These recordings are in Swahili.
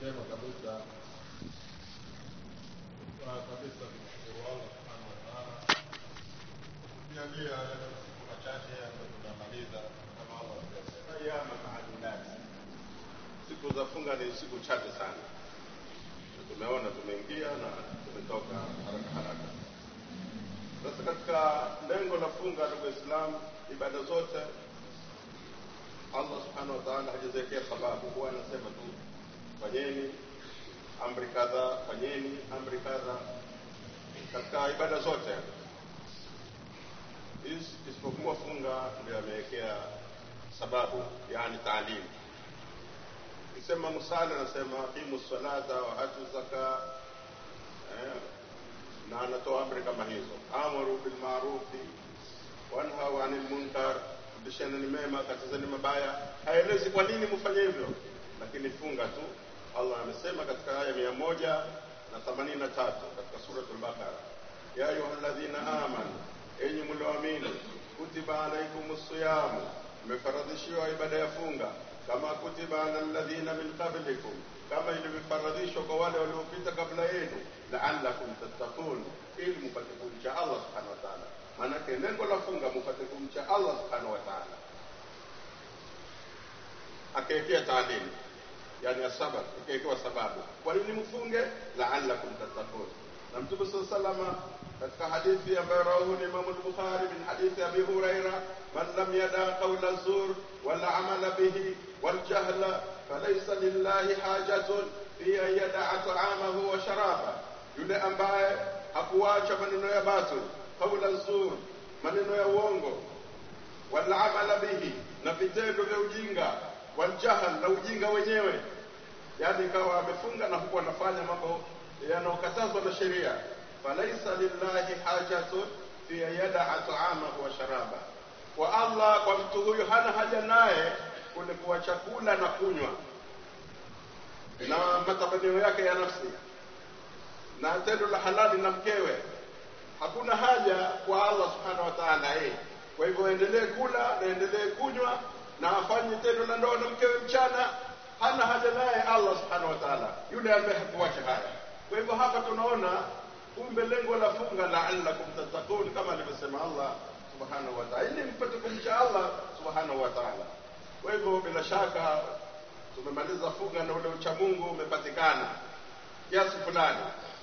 njema kabisa kwa kabisa kumshukuru Allah subhanahu wa ta'ala kujalia yale masiku machache ambayo tunamaliza kama Allah alivyosema ayama maadudat siku za funga ni siku chache sana Na tumeona tumeingia na tumetoka haraka haraka sasa katika lengo la funga ndugu waislamu ibada zote allah subhanahu wa taala hajaziwekea sababu huwa anasema tu fanyeni amri kadha fanyeni amri kadha katika ibada zote Is- isipokuwa funga ndio amewekea sababu yani taalimu kisema musala anasema aqimu salata wa atu zaka eh, na anatoa amri kama hizo amuru bilmarufi wanhau anil munkar bishani mema katazani mabaya haelezi kwa nini mfanye hivyo lakini funga tu allah amesema katika aya mia moja na themanini na tatu katika suratul baqara ya ayuha ladhina amanu enyi mlioamini kutiba alaikum siyamu mmefaradhishiwa ibada ya funga kama kutiba ala alladhina min qablikum kama ilivyofaradhishwa kwa wale waliopita kabla yenu laallakum tattaqun ili mupate kumcha allah subhanahu wa taala maanake lengo la funga mupate kumcha allah subhanahu wa taala akaekea taalimu yani asabab ikawekewa sababu kwa nini mfunge laallakum tattaqun na mtume saa salama katika hadithi ambayo rawahu limamu lbukhari min hadithi abi huraira man lam yada qaula zur wala amala bihi waljahla falaisa lillahi hajatun fi an yadaa taamahu wa sharaba yule ambaye hakuacha maneno ya batil qaula zur maneno ya uongo wala amala bihi na vitendo vya ujinga waljahl na ujinga wenyewe yani ikawa amefunga na huku anafanya mambo yanayokatazwa na sheria falaisa lillahi hajatun fi an yadaa taamahu wa sharaba kwa allah kwa mtu huyu hana haja naye kule kuwa chakula na kunywa na matamanio yake ya nafsi na tendo la halali na mkewe hakuna haja kwa allah subhanahu wa taala eh. kwa hivyo endelee kula na endelee kunywa na afanye tendo la ndoa na mkewe mchana hana haja naye allah subhanahu wa taala yule ambaye hakuwacha haya kwa hivyo hapa tunaona kumbe lengo la funga laallakum tattaqun kama alivyosema allah subhanahu wa taala ili mpate kumcha allah subhanahu wa taala kwa hivyo bila shaka tumemaliza funga na ule uchamungu umepatikana kiasi fulani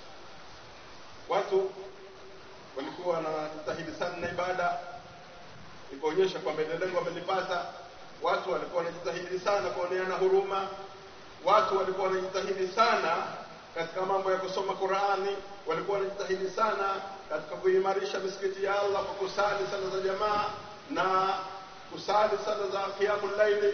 watu walikuwa wanajitahidi sana na ibada ikaonyesha kwamba ile lengo wamelipata watu walikuwa wanajitahidi sana kuoneana huruma watu walikuwa wanajitahidi sana katika mambo ya kusoma qurani walikuwa wanajitahidi sana katika kuimarisha misikiti ya allah kwa kusali sala za jamaa na kusali sala za qiyamul laili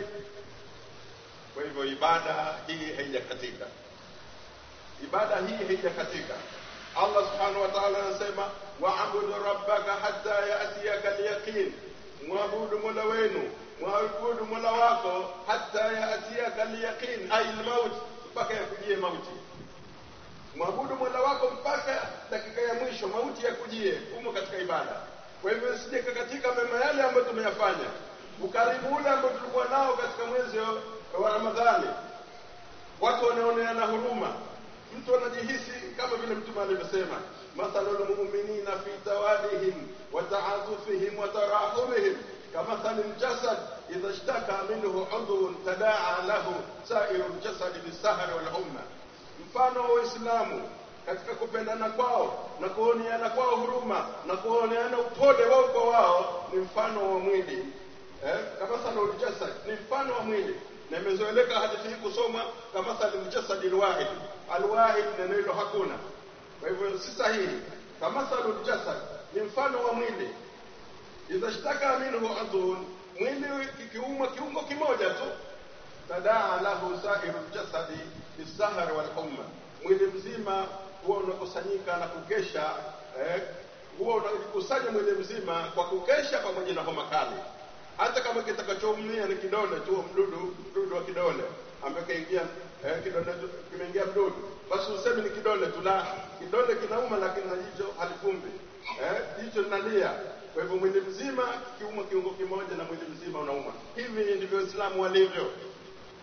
kwa hivyo ibada hii haijakatika ibada hii haijakatika allah subhanahu wa taala anasema waabudu rabbaka hatta yatiyaka lyaqin mwabudu mola wenu mwabudu mola wako hatta yatiyaka lyaqin ai lmaut mpaka yakujie mauti mwabudu mola wako mpaka dakika ya mwisho mauti yakujie humo katika ibada kwa hivyo sije katika mema yale ambayo tumeyafanya ukaribu ule ambao tulikuwa nao katika mwezi wa ramadhani watu wanaoneana huruma mtu anajihisi kama vile mtume alivyosema mathalu lmuminina fi tawadihim wa taatufihim wa tarahumihim kamathali ljasad idha shtaka minhu udhun tadaa lahu sairu ljasadi bisahari walhumma mfano wa waislamu katika kupendana kwao na kuoneana kwao huruma na kuoneana upole wao kwa wao ni mfano wa mwili eh? kamathali ljasad ni mfano wa mwili na imezoeleka hadithi hii kusoma kamathali ljasadi lwahid alwahid neno hilo hakuna kwa hivyo si sahihi kamathalu ljasad ni mfano wa mwili idha shtaka minhu udhun mwili kikiumwa kiungo kimoja tu tadaa lahu sairu ljasadi bisahari walhumma mwili mzima huwa unakusanyika na kukesha eh, huwa unajikusanya mwili mzima kwa kukesha pamoja na homa kali hata kama kitakachoumia ni kidole tu mdudu mdudu wa kidole ambaye kaingia eh, kidole kimeingia mdudu basi useme ni kidole tu la kidole kinauma lakini na jicho halifumbi eh, jicho linalia kwa hivyo mwili mzima kikiuma kiungo kimoja na mwili mzima unauma hivi ndivyo waislamu walivyo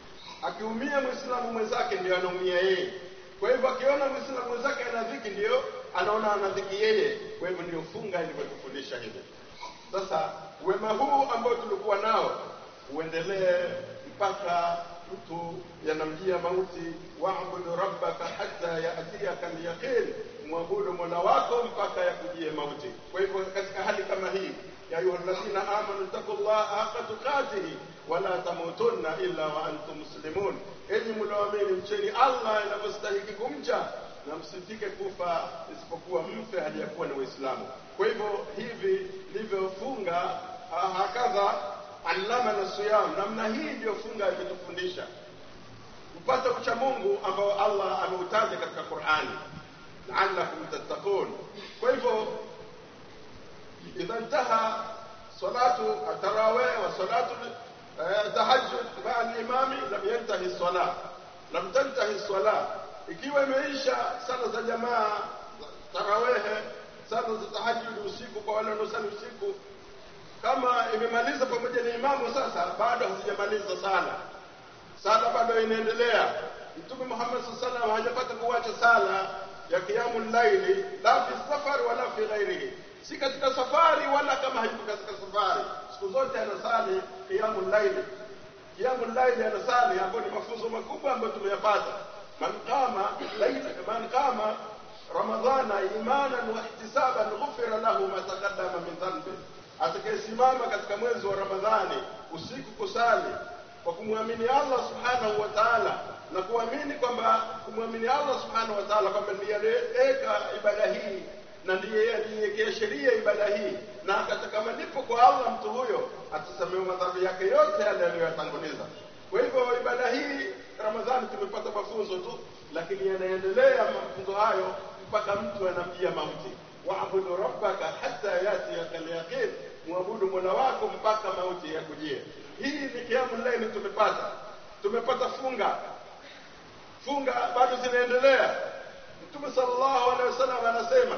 akiumia mwislamu mwenzake ndio anaumia yeye kwa hivyo akiona mwislamu mwenzake ana dhiki ndio anaona ana dhiki yeye kwa hivyo ndio funga ilivyotufundisha hivi sasa wema huu ambao tulikuwa nao uendelee mpaka mtu yanamjia mauti waabudu rabbaka hata yaatiyaka lyaqin mwabudu mola wako mpaka yakujie mauti kwa hivyo katika hali kama hii ya ayuha alladhina amanu taqullaha haqa tuqatihi wala tamutunna illa wa antum muslimun enyi mlioamini mcheni allah inavyostahiki kumcha na msifike kufa isipokuwa mfe hali ya kuwa ni waislamu kwa hivyo hivi ndivyofunga hakadha allamana siyam namna hii ndiyo funga imetufundisha kupata ucha mungu ambao allah ameutaja katika qurani laalakum tattaqun kwa hivyo idha intaha salatu atarawih wa salatu tahajjud maa limami lam yantahi salah lam tantahi salah ikiwa imeisha sala za jamaa tarawehe sala za tahajjud usiku kwa wale wanaosali usiku kama imemaliza pamoja na imamu sasa bado hazijamaliza sala sala bado inaendelea mtume muhammad saa salam hajapata kuwacha sala ya kiamu llaili la fi safari wala fi ghairihi si katika safari wala kama hayuko katika safari siku zote anasali kiamu llaili kiamu llaili anasali ambayo ni mafunzo makubwa ambayo tumeyapata man qama laila man qama ramadhana imanan wa ihtisaban ghufira lahu ma taqaddama min dhanbi atakayesimama katika mwezi wa ramadhani usiku kusali kwa kumwamini allah subhanahu wa taala na kuamini kwamba kumwamini allah subhanahu wa taala kwamba ndiye aliyeweka ibada hii na ndiye aliyewekea sheria ibada hii na akataka malipo kwa allah mtu huyo atasamehewa madhambi yake yote yale aliyoyatanguliza kwa hivyo ibada hii ramadhani tumepata mafunzo tu lakini yanaendelea mafunzo hayo mpaka mtu anamjia mauti waabudu rabbaka hata yatiyaka lyaqin mwabudu mola wako mpaka mauti yakujie hii ni kiamu laili tumepata tumepata funga funga bado zinaendelea mtume sallallahu alaihi wasallam anasema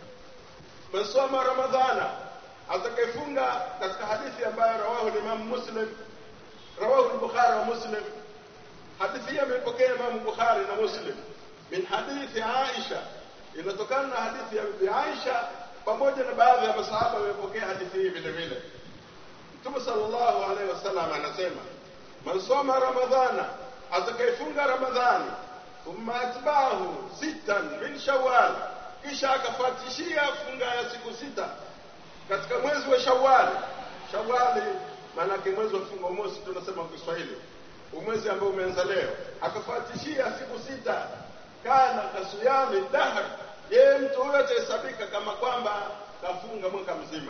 man soma ramadhana atakayefunga katika hadithi ambayo rawahu limamu muslim rawahu lbukhari wa muslim hadithi hii ameipokea imamu bukhari na muslim min hadithi aisha inatokana na hadithi ya bibi aisha pamoja na baadhi ya masahaba wamepokea hadithi hii vile vile mtume sallallahu alaihi wasallam anasema man soma ramadhana atakayefunga ramadhani thumma atbaahu sittan min shawal kisha akafuatishia funga ya siku sita katika mwezi wa shawali shawali maanake mwezi wa mfungo mosi tunasema kwa kiswahili umwezi ambao umeanza leo akafuatishia siku sita kana kasuyami dahr yeye mtu huyo atahesabika kama kwamba kafunga mwaka mzima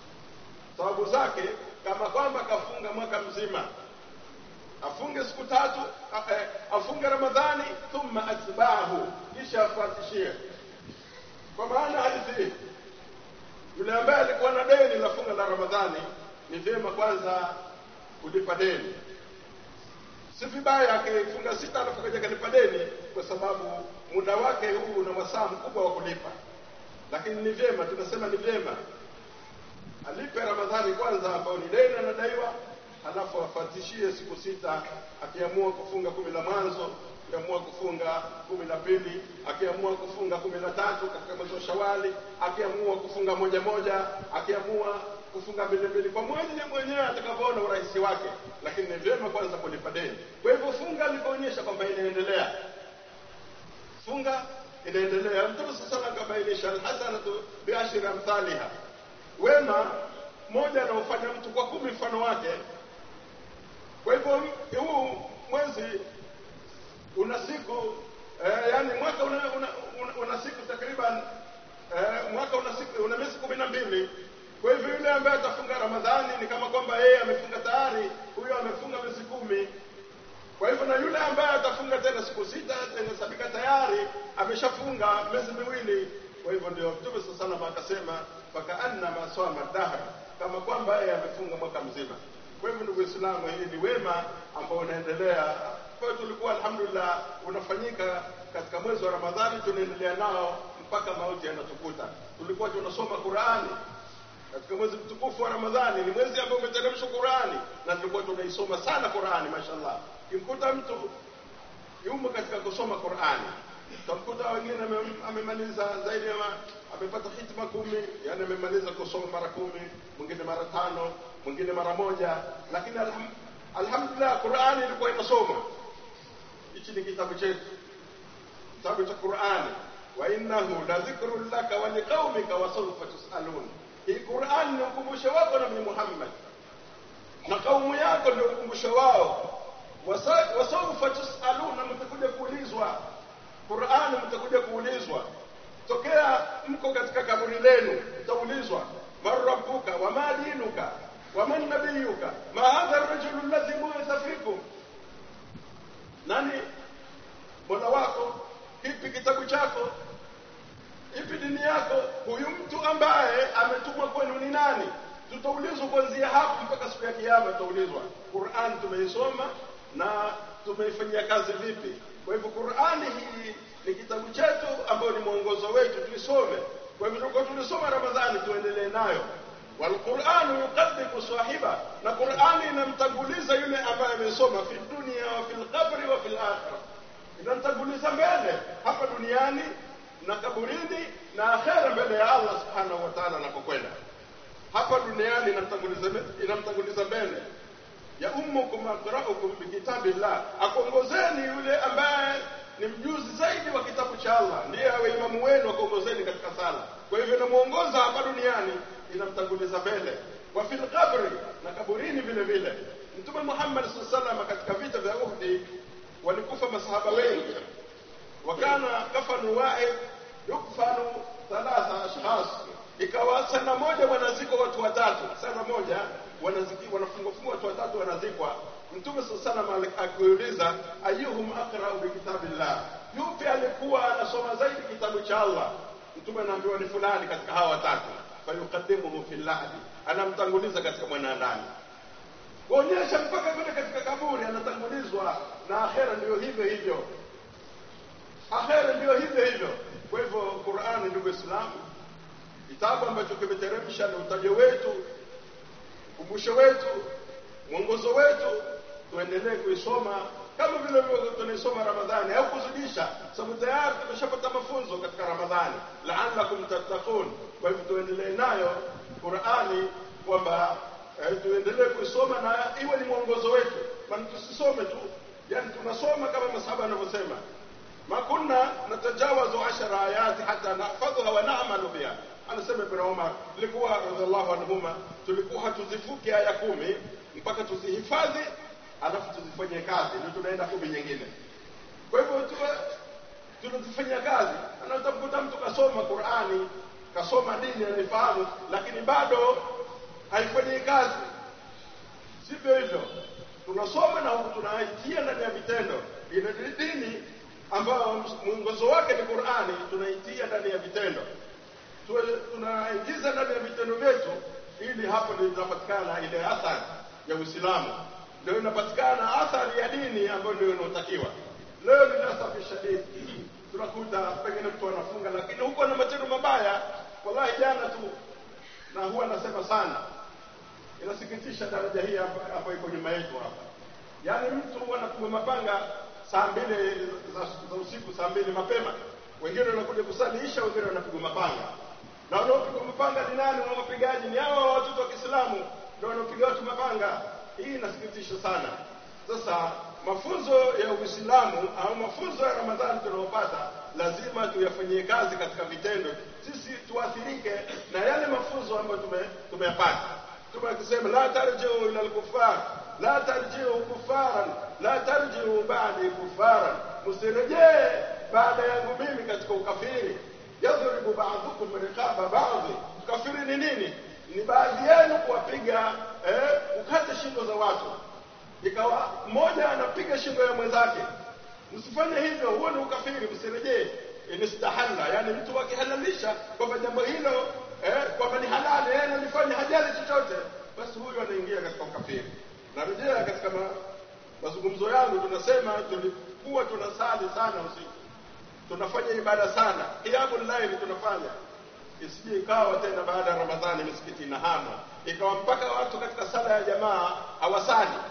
sababu zake kama kwamba kafunga mwaka mzima afunge siku tatu afunge ramadhani thumma atbaahu kisha afuatishie kwa maana hadithi hii yule ambaye alikuwa na deni la funga la ramadhani ni vyema kwanza kulipa deni si vibaya akifunga sita alafu kaja kalipa deni kwa sababu muda wake huu una wasaa mkubwa wa kulipa lakini ni vyema tunasema ni vyema alipe ramadhani kwanza ambao ni deni anadaiwa halafu afatishie siku sita akiamua kufunga kumi la mwanzo akiamua kufunga kumi la pili akiamua kufunga kumi la tatu katika mwezi wa shawali akiamua kufunga moja moja akiamua kufunga mbili mbili kwa mwenye mwenyewe atakavyoona urahisi wake lakini ni vyema kwanza kulipa deni kwa hivyo funga likuonyesha kwamba inaendelea funga inaendelea mtume sasa akabainisha alhasanatu biashri amthaliha wema moja anaofanya mtu kwa kumi mfano wake kwa hivyo huu mwezi una siku eh, yani mwaka una, una, una, una siku takriban eh, mwaka una siku una miezi kumi na mbili kwa hivyo yule ambaye atafunga ramadhani ni kama kwamba yeye amefunga tayari huyo amefunga miezi kumi kwa hivyo na yule ambaye atafunga tena siku sita inahesabika tayari ameshafunga miezi miwili kwa hivyo ndio mtume saa salam akasema fakaannama swama dahr kama kwamba yeye amefunga mwaka mzima kwa hivyo ndugu Waislamu, hii ni wema ambao unaendelea. Kwa hiyo tulikuwa alhamdulillah unafanyika katika mwezi wa Ramadhani, tunaendelea nao mpaka mauti yanatukuta. Tulikuwa tunasoma Qurani katika mwezi mtukufu wa Ramadhani, ni mwezi ambao umeteremshwa Qurani na tulikuwa tunaisoma sana Qurani, mashallah. kimkuta mtu yumo katika kusoma Qur'ani utamkuta wengine ame- amemaliza zaidi ya ma- amepata hitma kumi yani amemaliza kusoma mara kumi mwingine mara tano mwingine mara moja lakini alham, alhamdulillah Qur'ani ilikuwa inasoma hichi ni kitabu chetu kitabu cha Qur'ani wa innahu la dhikrun laka wa liqaumika wa sawfa tusalun hii Qur'ani ni ukumbusho wako na Mtume Muhammad na kaumu yako ndio ukumbusho wao Wasa- wasawfa tusaluna mtakuja kuulizwa Qur'ani mtakuja kuulizwa tokea mko katika kaburi lenu mtaulizwa man rabbuka wa ma dinuka wa man nabiyuka ma hadha ar-rajulu alladhi bu'itha fikum nani mola wako kipi kitabu chako ipi dini yako huyu mtu ambaye ametumwa kwenu ni nani tutaulizwa kuanzia hapo mpaka siku ya kiyama tutaulizwa Qur'an tumeisoma na tumeifanyia kazi vipi kwa hivyo Qur'ani hii ni kitabu chetu ambayo ni mwongozo wetu tuisome kwa hivyo tulikuwa tulisoma Ramadhani tuendelee nayo والقرآن يقدم صاحبه na Qur'ani inamtanguliza yule ambaye amesoma fi dunia wa fil qabri wa fil akhirah inamtanguliza mbele hapa duniani na kaburini na akhera mbele ya Allah subhanahu wa ta'ala anapokwenda hapa duniani inamtanguliza inamtanguliza mbele ya ummukum aqra'ukum bikitabillah akuongozeni yule ambaye ni mjuzi zaidi wa kitabu cha Allah ndiye awe imamu wenu akuongozeni katika sala kwa hivyo inamuongoza hapa duniani inamtanguliza mbele wa fil qabri na kaburini vile vile mtume Muhammad sallallahu alaihi wasallam katika vita vya Uhud walikufa masahaba wengi wakana kafanu wahid yukfanu thalatha ashkhas ikawa sana moja wanazikwa watu watatu sana moja wanaziki wanafungwa fungwa watu watatu wanazikwa mtume sallallahu alaihi wasallam akiuliza ayuhum aqra'u bi kitabillah yupi alikuwa anasoma zaidi kitabu cha Allah mtume anaambiwa ni fulani katika hawa watatu fayuqaddimuhu fil lahdi anamtanguliza katika mwanadamu kuonyesha mpaka vile katika kaburi anatangulizwa na akhera ndio hivyo hivyo akhera ndio hivyo hivyo kwa hivyo Qur'ani ndugu Waislamu kitabu ambacho kimeteremsha na utajo wetu ukumbusho wetu mwongozo wetu tuendelee kuisoma kama vile vile tunaisoma Ramadhani au kuzidisha sababu tayari tumeshapata mafunzo katika Ramadhani la'allakum tattaqun kwa hivyo tuendelee nayo Qur'ani kwamba eh, tuendelee kuisoma na iwe ni mwongozo wetu maana tusisome tu yani tunasoma kama masahaba wanavyosema ma kunna natajawazu ashara ayati hata nahfadhuha wa na'malu biha anasema ibn Umar ilikuwa radhiallahu anhuma tulikuwa hatuzifuki aya kumi mpaka tuzihifadhi alafu tuzifanyie kazi ndio tunaenda kumi nyingine kwa hivyo tuwe tunazifanyia kazi na utamkuta mtu kasoma Qur'ani kasoma dini anifahamu lakini bado haifanyii kazi sivyo hivyo tunasoma na huku tunaitia ndani ya vitendo ile dini ambayo mwongozo wake ni Qur'ani tunaitia ndani ya vitendo tuwe tunaingiza ndani ya vitendo vyetu ili hapo ndio inapatikana ile athari ya Uislamu ndio inapatikana athari ya dini ambayo ndio inayotakiwa leo ni nasafi shadidi tunakuta pengine mtu anafunga lakini huko na matendo mabaya wallahi jana tu na huwa nasema sana inasikitisha daraja hii hapa- ambayo iko nyuma yetu hapa yaani mtu anapigwa mapanga saa mbili za, za usiku saa mbili mapema wengine wanakuja kusalisha wengine wanapigwa mapanga na wanaopigwa mapanga ni nani na wapigaji ni hao watoto wa Kiislamu ndio wanaopiga watu mapanga hii inasikitisha sana sasa mafunzo ya Uislamu au mafunzo ya Ramadhani tunayopata lazima tuyafanyie kazi katika vitendo sisi tuathirike na yale mafunzo ambayo tume, tumeyapata Mtume akisema la tarjiu ila al-kuffar la tarjiu kuffaran la tarjiu ba'di kuffaran msirejee baada yangu mimi katika ukafiri yadhribu ba'dukum riqaba ba'd ukafiri ni nini ni baadhi yenu kuwapiga eh, ukate shingo za watu ikawa mmoja anapiga shingo ya mwenzake msifanye hivyo huo ni ukafiri msirejee inistahalla yani mtu akihalalisha kwamba jambo hilo eh, kwamba ni halali yeye analifanya hajali chochote basi huyo anaingia katika ukafiri narejea katika ma, mazungumzo yangu tunasema tulikuwa tunasali sana usiku tunafanya ibada sana qiyamul layl tunafanya isije ikawa tena baada ya ramadhani misikiti inahama ikawa mpaka watu katika sala ya jamaa hawasali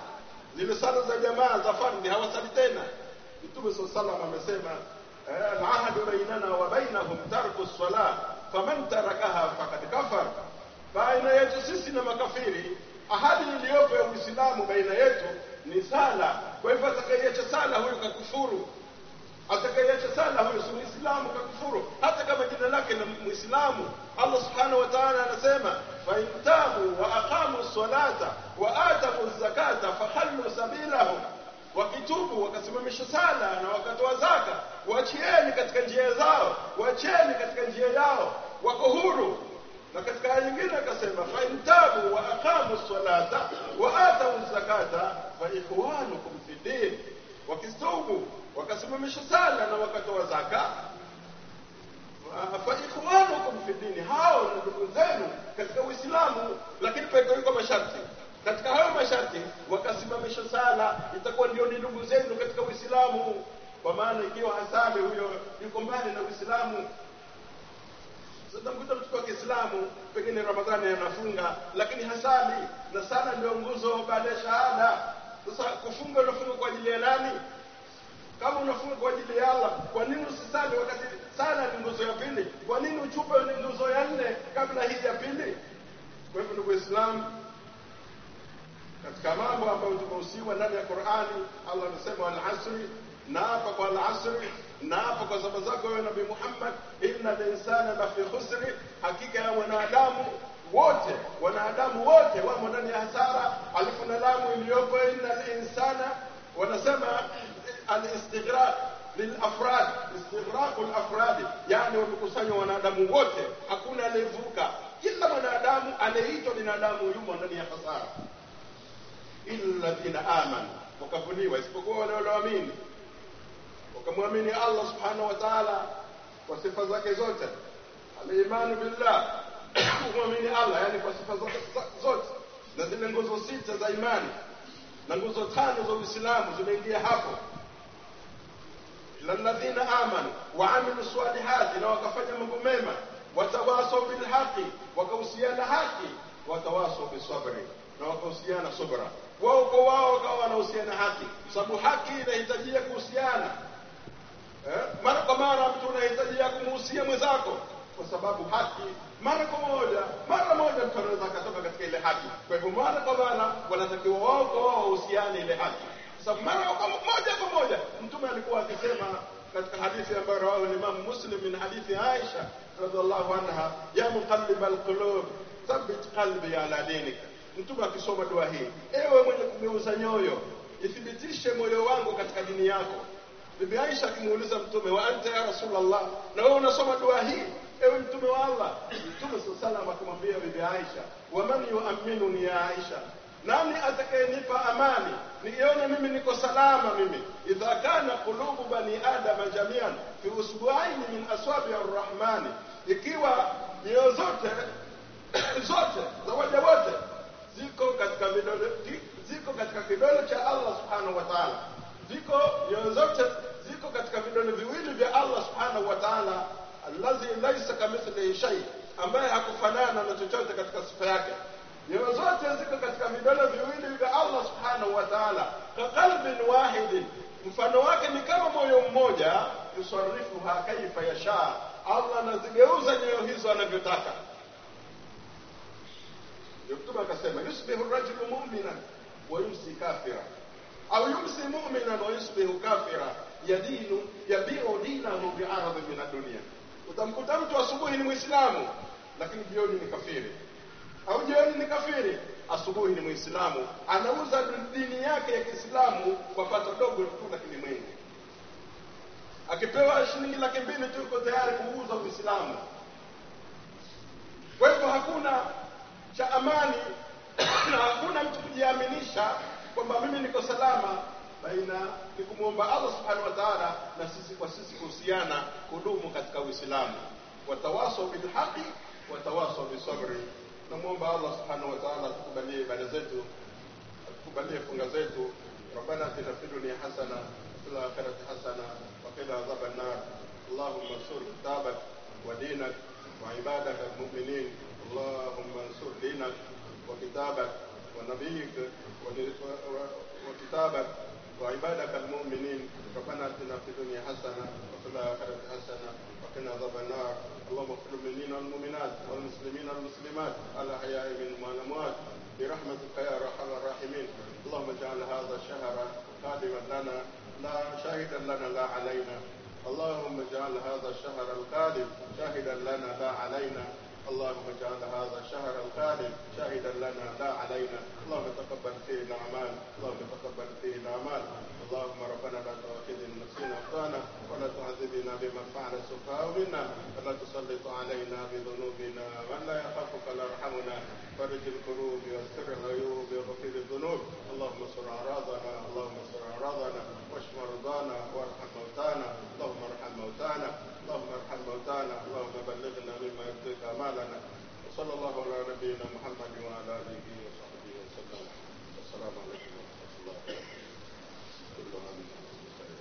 zile sala za jamaa za fardhi hawasali tena mtume saa salam amesema eh, alahadu bainana wa bainahum tarku lsala faman tarakaha fakad kafar baina yetu sisi na makafiri ahadi iliyopo ya uislamu baina yetu ni sala kwa hivyo atakaiacha sala huyu kakufuru atakayeacha sala huyo si muislamu kakufuru hata kama jina lake ni muislamu allah subhanahu wa ta'ala anasema fain tabu wa aqamu salata wa atamu zakata fakhallu sabilahum wakitubu wakasimamisha sala na wakatoa zaka wachieni katika njia zao wachieni katika njia yao wako huru na katika aya nyingine akasema fain tabu wa aqamu salata wa atamu zakata fa ikhwanukum fi din wakitubu wakasimamisha sala na wakatoa zaka fa ikhwanukum fi dini hao ni ndugu zenu katika uislamu lakini pekawiko masharti katika hayo masharti wakasimamisha sala itakuwa ndio ni ndugu zenu katika uislamu kwa maana ikiwa hasali huyo yuko mbali na uislamu sasa mkuta mtoto wa Kiislamu pengine Ramadhani anafunga lakini hasali na sala ndio nguzo baada ya shahada. Sasa kufunga unafunga kwa ajili ya nani? Kama unafunga kwa ajili ya Allah, kwa nini usisali wakati sala ni nguzo ya pili? Kwa nini uchupe ni nguzo ya nne kabla hii ya pili? Kwa hivyo ndugu Waislamu, katika mambo ambayo tumehusiwa ndani ya Qur'ani, Allah anasema al-asri, naapa kwa al-asri, naapa kwa zama zako wewe Nabii Muhammad, inna linsana la fi khusri, hakika ya wanadamu wote wanadamu wote wamo ndani ya hasara. Alifu na lamu iliyopo inna linsana, wanasema al-istighraq lilafrad, istighraqu al-afradi, yani wamekusanywa wanadamu wote, hakuna aliyevuka. Kila mwanadamu anayeitwa binadamu yumo ndani ya hasara illa alladhina amanu, wakavuliwa isipokuwa wale walioamini wakamwamini Allah subhanahu wa ta'ala kwa sifa zake zote, alimanu billah, kumwamini Allah yani kwa sifa zake zote, na zile nguzo sita za imani na nguzo tano za Uislamu zimeingia hapo. illa alladhina amanu wa amilu salihati, na wakafanya mambo mema, watawasau bilhaqi, wakahusiana haki, watawasau bisabri, na wakahusiana subra wao kwa wao wakawa wanahusiana haki, sababu haki inahitajia kuhusiana eh? Mara kwa mara mtu unahitajia kumuhusia mwenzako, kwa sababu haki mara kwa moja, mara moja mtu anaweza akatoka katika ile haki. Kwa hivyo mara kwa mara wanatakiwa wao kwa wao wahusiane ile haki, kwa sababu mara kwa moja kwa moja Mtume alikuwa akisema katika hadithi ambayo rawahu Imam Muslim min hadithi Aisha radhiallahu anha, ya muqallib alqulub thabbit qalbi ala dinika Mtume akisoma dua hii, ewe mwenye kugeuza nyoyo, ithibitishe moyo wangu katika dini yako. Bibi Aisha akimuuliza Mtume, wa anta ya Rasulullah, na wewe unasoma dua hii, ewe Mtume wa Allah? Mtume saa salam akimwambia Bibi Aisha, waman yuaminuni ya Aisha, nani atakayenipa amani nione mimi niko salama mimi? idha kana qulubu bani adama jamian fi usbuaini min aswabi arrahmani, ikiwa nyoyo zote zote za waja wote ziko katika vidole ziko katika kidole cha Allah subhanahu wa ta'ala, ziko nyoyo zote ziko katika vidole viwili vya Allah subhanahu wa ta'ala, allazi laisa kamithlihi shay, ambaye hakufanana na chochote katika sifa yake. Nyoyo zote ziko katika vidole viwili vya Allah subhanahu wa ta'ala, ka qalbin wahidin, mfano wake ni kama moyo mmoja, yusarifuha kaifa yasha, Allah anazigeuza nyoyo hizo anavyotaka. Mtume akasema yusbihu rajulu mu'minan wa yumsi kafira au yumsi mu'minan wa yusbihu kafira yadinu yabiu dinahu bi'aradhi min ad-dunya. Utamkuta mtu asubuhi ni Muislamu lakini jioni ni kafiri, au jioni ni kafiri, asubuhi ni Muislamu, anauza dini yake ya Kiislamu kwa pato dogo tu la kilimwengu. Akipewa shilingi laki mbili tu yuko tayari kuuza Uislamu. Kwa hivyo hakuna cha amani na hakuna mtu kujiaminisha kwamba mimi niko salama, baina ni kumwomba Allah subhanahu wa ta'ala na sisi kwa sisi kuhusiana kudumu katika Uislamu, watawasau bilhaqi watawasau bisabri. Namwomba Allah subhanahu wa ta'ala atukubalie ibada zetu, atukubalie funga zetu. ربنا اتنا في الدنيا حسنه وفي الاخره حسنه وقنا عذاب النار اللهم انصر كتابك ودينك وعبادك المؤمنين اللهم انصر دينك وكتابك ونبيك وكتابك وعبادك المؤمنين ربنا اتنا في الدنيا حسنه وفي الاخره حسنه وقنا عذاب النار اللهم اغفر للمؤمنين والمؤمنات والمسلمين والمسلمات الاحياء منهم والاموات برحمتك يا ارحم الراحمين اللهم اجعل هذا الشهر خادما لنا لا شاهدا لنا لا علينا اللهم اجعل هذا الشهر القادم شاهدا لنا لا علينا اللهم اجعل هذا الشهر القادم شاهدا لنا لا علينا اللهم تقبل فيه الاعمال اللهم تقبل فيه الاعمال اللهم ربنا لا تؤاخذنا إن نسينا اخطانا ولا تعذبنا بما فعل السفهاء منا ولا تسلط علينا بذنوبنا من لا يخافك لا يرحمنا فرج الكروب واستر العيوب وغفر الذنوب اللهم استر اعراضنا اللهم استر اعراضنا واشف مرضانا وارحم موتانا اللهم ارحم موتانا اللهم ارحم موتانا اللهم بلغنا مما يرضيك امالنا وصلى الله على نبينا محمد وعلى اله وصحبه وسلم السلام عليكم ورحمه الله وبركاته كل عام وانتم بخير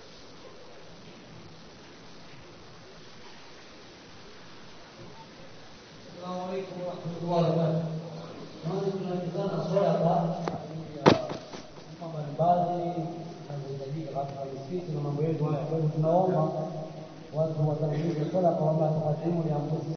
السلام عليكم ورحمة الله وبركاته. Naona tunaingizana swala kwa ajili ya mambo mbalimbali yanayohitajika katika misikiti na mambo yetu haya. Kwa hivyo tunaomba watu watangulize swala kwa mambo ya takatifu ya